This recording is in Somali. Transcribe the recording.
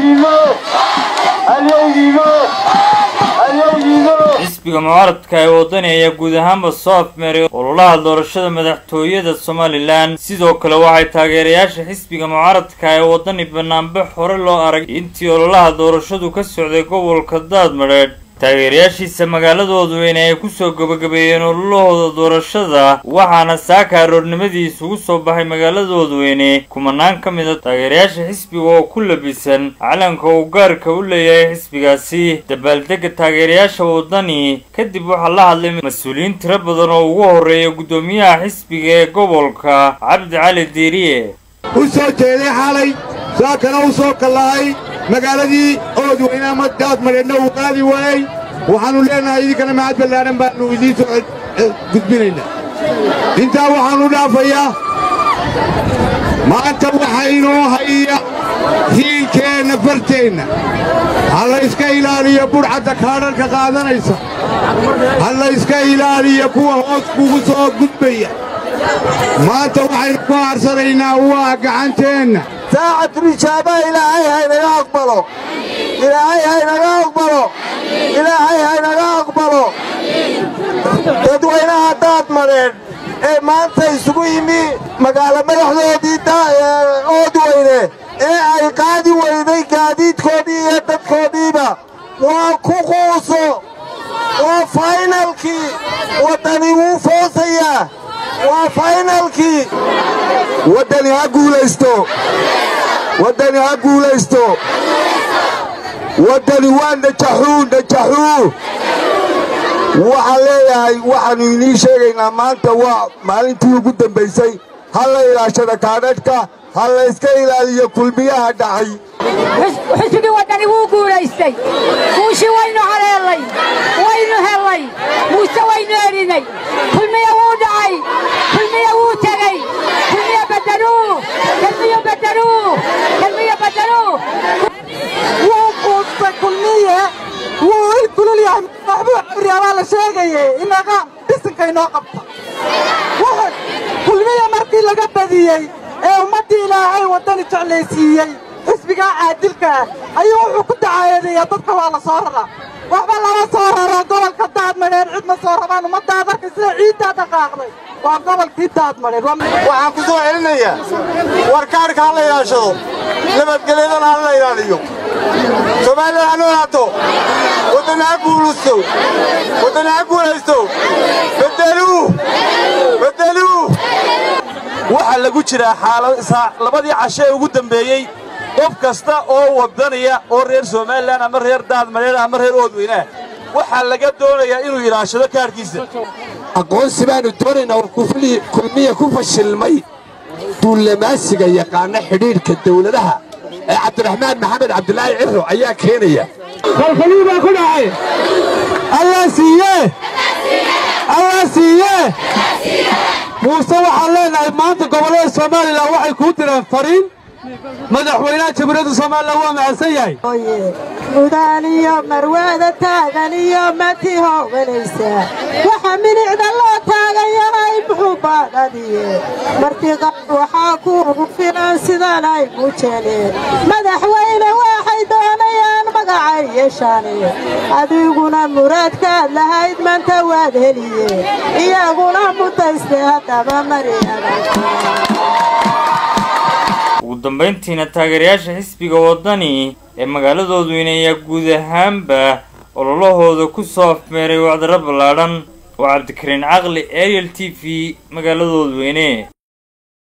xisbiga mucaaradka ee wadani ayaa guud ahaanba soo afmeeray ololaha doorashada madaxtooyada somalilan sidoo kale waxay taageerayaasha xisbiga mucaaradka ee wadani banaanbax hore loo arag intii ololaha doorashadu ka socday gobolka daadmadheedh taageerayaashiisa magaaladoodu in ay kusoo gabagabeeyeen ololahooda doorashada waxaana saaka aroornimadii isugu soo baxay magaaladoodu weyne kumanaan ka mid a taageerayaasha xisbiga oo ku labisan calanka uu gaarka u leeyahay xisbigaasi dabaaldega taageerayaasha wadani kadib waxaa la hadlay mas-uuliyiin tiro badan oo ugu horreeya guddoomiyaha xisbiga ee gobolka cabdi cali diiriye u soo jeeday xalay saakana u soo kallahay magaaladii oodweyne ama daadmadheedna uu qaadi waayey waxaannu leennahay idinkana mahad ballaadhan baannu idiin soo gudbinaynaa intaa waxaannu dhaafayaa maanta waxaa inoo haya hiilkeenna farteenna ha layska ilaaliyo budhcadda kaadharka qaadanaysa ha layska ilaaliyo kuwa hoos kugu soo gudbaya maanta waxaynu ku aarsanaynaa waa gacanteenna saacatu ijaabaa ilaahay haynaga aqbalo ilaahay haynaga aqbalo ilaahay haynaga aqbalo dadweynaha daadmadheedh ee maanta isugu yimi magaalo madaxdoodii oodweyne ee ay qaadi weyday gaadiidkoodii iyo dadkoodiiba waa ku quuso waa faynalkii waddani wuu foosayaa waa faynalkii waddani ha guulaysto waddani ha guulaysto waddani waa najaxuu najaxuu waxaan leeyahay waxaannu inii sheegaynaa maanta waa maalintii ugu dambaysay ha la ilaashada kaadhadhka ha layska ilaaliyo kulmiyaha dhacay xisbigii waddani wuu guulaystay guushii waynu haleellay waynu hellay muuse waynu erinay kulmiya wuu dhacay kulmiya wuu tegey kulmiya badeluu kelmiyo badeluu kelmiyo badeluu wuu quustay kulmiye wuu il kulul yahay maxbuu cabiryaabaa la sheegaye inaga dhisinka inoo qabta kulmiya markii laga badiyey ee ummaddii ilaahay waddani jeclaysiiyey xisbigaa caadilka ah ayuu wuxuu ku dacaayadeeyaa dadka waa la soo raraa waxba lama soo raro gobolka daadmadheer cid ma soo rabaan ummaddaad arkay sida ciiddaa dhaqaaqday waa gobolkii daadmadheer waxaan ku soo celinayaa warkaadhka ha la ilaashado nabadgelyadana ha la ilaaliyo soomaaliya ha noolaato waddani ha guulaysto waddani ha guulaysto bedeluu bedeluu waxaa lagu jiraa xaalad labadii cashe ee ugu dambeeyey qof kasta oo waddaniya oo reer somalilan ama reer daadmadheer ama reer oodweynaah waxaa laga doonayaa inuu ilaashado kaadhkiisa aqoonsi baannu doonaynaa oo kulmiya ku fashilmay duullamaasiga yaqaana xidhiidhka dawladaha ee cabdiraxmaan maxamed cabdulaahi cirro ayaa keenaya kalkalii baa ku dhacay allah siiye allah siiye muuse waxaan leenahay maanta gobollada somalilan waxay kuu direen fariin madaxweynaha jamhuuriyadda somalilan waa mahadsan yahay mudaaniyo marwaada taagan iyo mati hooganaysaa waxa minicda loo taagan yahay muxuu baadhadiye martiqa waxaa kuugu filan sidan ay muujeeneen madaxweyne waxay doonayaan magacay yeeshaane adiguna muraadkaad lahayd manta waad heliye iyaguna mutayste haddaba mariyaga ugu dambayntiina taageerayaasha xisbiga waddani ee magaaladoodu inayaa guud ahaanba ololahooda ku soo afmeeray wacdaro ballaadhan oo cabdikariin caqli ariel t v magaaladoodu weyne